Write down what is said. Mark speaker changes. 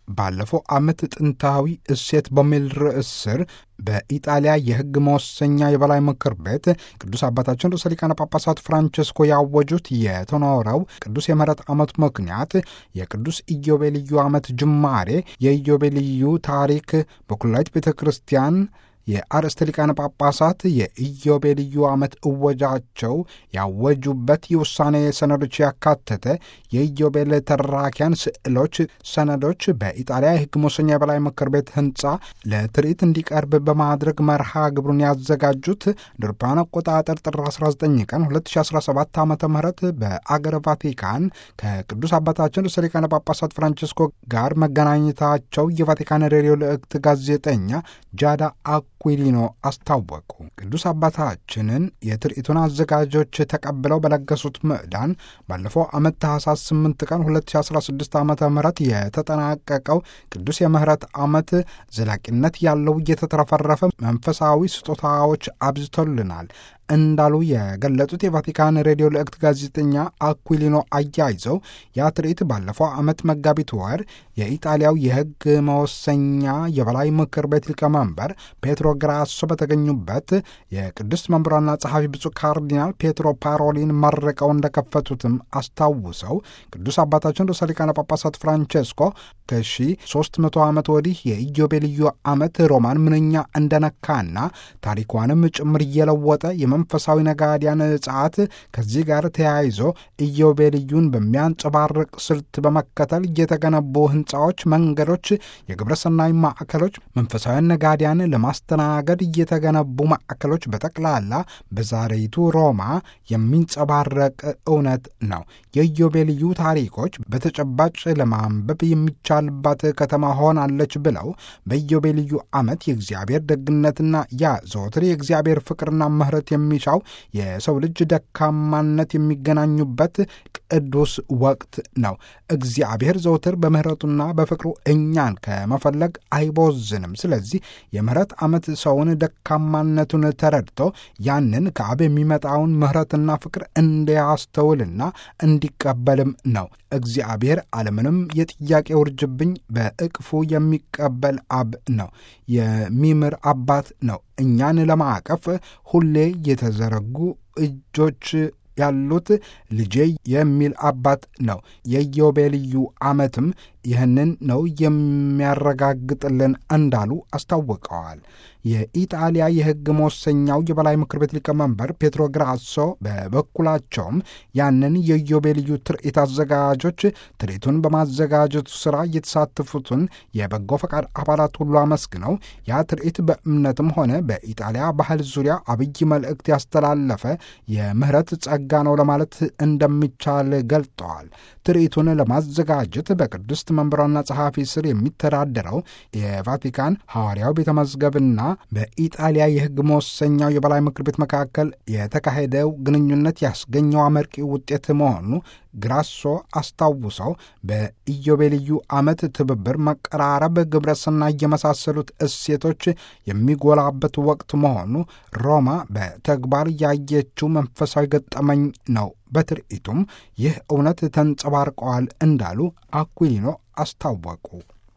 Speaker 1: ባለፈው ዓመት ጥንታዊ እሴት በሚል ርዕስ ስር በኢጣሊያ የሕግ መወሰኛ የበላይ ምክር ቤት ቅዱስ አባታችን ርዕሰ ሊቃነ ጳጳሳት ፍራንቸስኮ ያወጁት የተኖረው ቅዱስ የምህረት ዓመት ምክንያት የቅዱስ ኢዮቤልዩ ዓመት ጅማሬ የኢዮቤልዩ ታሪክ በኩላዊት ቤተ ክርስቲያን የአርእስተ ሊቃነ ጳጳሳት የኢዮቤልዩ ዓመት እወጃቸው ያወጁበት የውሳኔ ሰነዶች ያካተተ የኢዮቤል ተራኪያን ስዕሎች ሰነዶች በኢጣሊያ የሕግ መወሰኛ የበላይ ምክር ቤት ሕንፃ ለትርኢት እንዲቀርብ በማድረግ መርሃ ግብሩን ያዘጋጁት ድርፓን አቆጣጠር ጥር 19 ቀን 2017 ዓ ም በአገረ ቫቲካን ከቅዱስ አባታችን ርዕሰ ሊቃነ ጳጳሳት ፍራንቸስኮ ጋር መገናኘታቸው የቫቲካን ሬዲዮ ልዕክት ጋዜጠኛ ጃዳ አኩሊኖ አስታወቁ። ቅዱስ አባታችንን የትርኢቱን አዘጋጆች ተቀብለው በለገሱት ምዕዳን ባለፈው ዓመት ታህሳስ 8 ቀን 2016 ዓ ም የተጠናቀቀው ቅዱስ የምህረት ዓመት ዘላቂነት ያለው እየተትረፈረፈ መንፈሳዊ ስጦታዎች አብዝቶልናል እንዳሉ የገለጹት የቫቲካን ሬዲዮ ልዕክት ጋዜጠኛ አኩሊኖ አያይዘው ያ ትርኢት ባለፈው ዓመት መጋቢት ወር የኢጣሊያው የሕግ መወሰኛ የበላይ ምክር ቤት ሊቀመንበር ፔትሮ ግራሶ በተገኙበት የቅድስት መምሯና ጸሐፊ ብፁዕ ካርዲናል ፔትሮ ፓሮሊን መርቀው እንደከፈቱትም አስታውሰው ቅዱስ አባታችን ርዕሰ ሊቃነ ጳጳሳት ፍራንቼስኮ ከ1300 ዓመት ወዲህ የኢዮቤልዩ ዓመት ሮማን ምንኛ እንደነካና ታሪኳንም ጭምር እየለወጠ መንፈሳዊ ነጋዲያን ጸዓት ከዚህ ጋር ተያይዞ ኢዮቤልዩን በሚያንጸባርቅ ስልት በመከተል የተገነቡ ሕንፃዎች፣ መንገዶች፣ የግብረሰናይ ማዕከሎች፣ መንፈሳዊያን ነጋዲያን ለማስተናገድ የተገነቡ ማዕከሎች በጠቅላላ በዛሬይቱ ሮማ የሚንጸባረቅ እውነት ነው። የኢዮቤልዩ ታሪኮች በተጨባጭ ለማንበብ የሚቻልባት ከተማ ሆናለች ብለው በኢዮቤልዩ ዓመት የእግዚአብሔር ደግነትና ያ ዘወትር የእግዚአብሔር ፍቅርና ምሕረት የሚሻው የሰው ልጅ ደካማነት የሚገናኙበት ቅዱስ ወቅት ነው። እግዚአብሔር ዘውትር በምሕረቱና በፍቅሩ እኛን ከመፈለግ አይቦዝንም። ስለዚህ የምሕረት ዓመት ሰውን ደካማነቱን ተረድቶ ያንን ከአብ የሚመጣውን ምሕረትና ፍቅር እንዲያስተውልና እንዲቀበልም ነው። እግዚአብሔር ዓለምንም የጥያቄ ውርጅብኝ በእቅፉ የሚቀበል አብ ነው። የሚምር አባት ነው። እኛን ለማዕቀፍ ሁሌ የተዘረጉ እጆች ያሉት ልጄ የሚል አባት ነው። የኢዮቤልዩ ዓመትም ይህንን ነው የሚያረጋግጥልን እንዳሉ አስታውቀዋል። የኢጣሊያ የሕግ መወሰኛው የበላይ ምክር ቤት ሊቀመንበር ፔትሮ ግራሶ በበኩላቸውም ያንን የኢዮቤልዩ ትርኢት አዘጋጆች ትርኢቱን በማዘጋጀቱ ሥራ የተሳተፉትን የበጎ ፈቃድ አባላት ሁሉ አመስግነው ያ ትርኢት በእምነትም ሆነ በኢጣሊያ ባህል ዙሪያ አብይ መልእክት ያስተላለፈ የምህረት ጸጋ ነው ለማለት እንደሚቻል ገልጠዋል። ትርኢቱን ለማዘጋጀት በቅድስት መንበሯና ጸሐፊ ስር የሚተዳደረው የቫቲካን ሐዋርያው ቤተ መዝገብና በኢጣሊያ የሕግ መወሰኛው የበላይ ምክር ቤት መካከል የተካሄደው ግንኙነት ያስገኘው አመርቂ ውጤት መሆኑ ግራሶ አስታውሰው በኢዮቤልዩ ዓመት ትብብር፣ መቀራረብ፣ ግብረሰናይ የመሳሰሉት እሴቶች የሚጎላበት ወቅት መሆኑ ሮማ በተግባር ያየችው መንፈሳዊ ገጠመኝ ነው። በትርኢቱም ይህ እውነት ተንጸባርቀዋል እንዳሉ አኩሊኖ አስታወቁ።